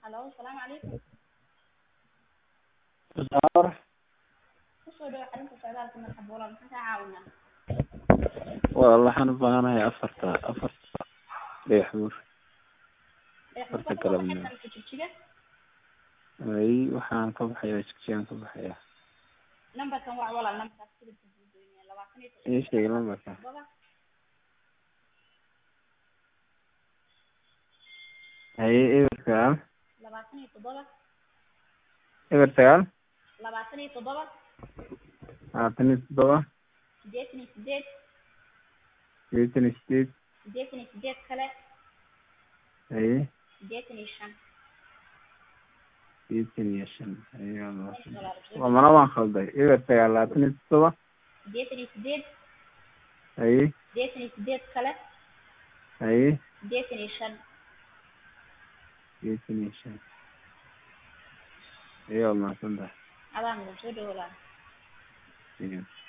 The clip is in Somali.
Hello, salaamu calaykum. Saar. Kusoo dhawaad xarunta socdaalka marxab walaal maxaan kaa caawinaa? Waa waxaan u baahanahay afarta afarta dhagax buur. Ee, Horta xirfadda kala waxay midna. tahay jigjiga. Ay waxaan ka baxayaa jigjigaan ka baxayaa. Nambarkan waa walaal nambarkaas sidii ku doonaya labaatan iyo Ii sheeg lambarka. toddoba Haye eber sagaal labaatan iyo toddoba eber sagaal labaatan iyo toddoba labaatan iyo toddoba siddeetan iyo siddeed sideetan iyo sideed siddeetan iyo siddeed kale haye siddeetan iyo shan sideetan iyo shan haye waa mahadsan. walaal waa mana waan khalday eber sagaal labaatan iyo toddoba siddeetan iyo siddeed haye siddeetan iyo siddeed kale haye siddeetan iyo shan sideetan iyo shan haye waa mahadsan tahay adaan soo dhawo walaal Iya.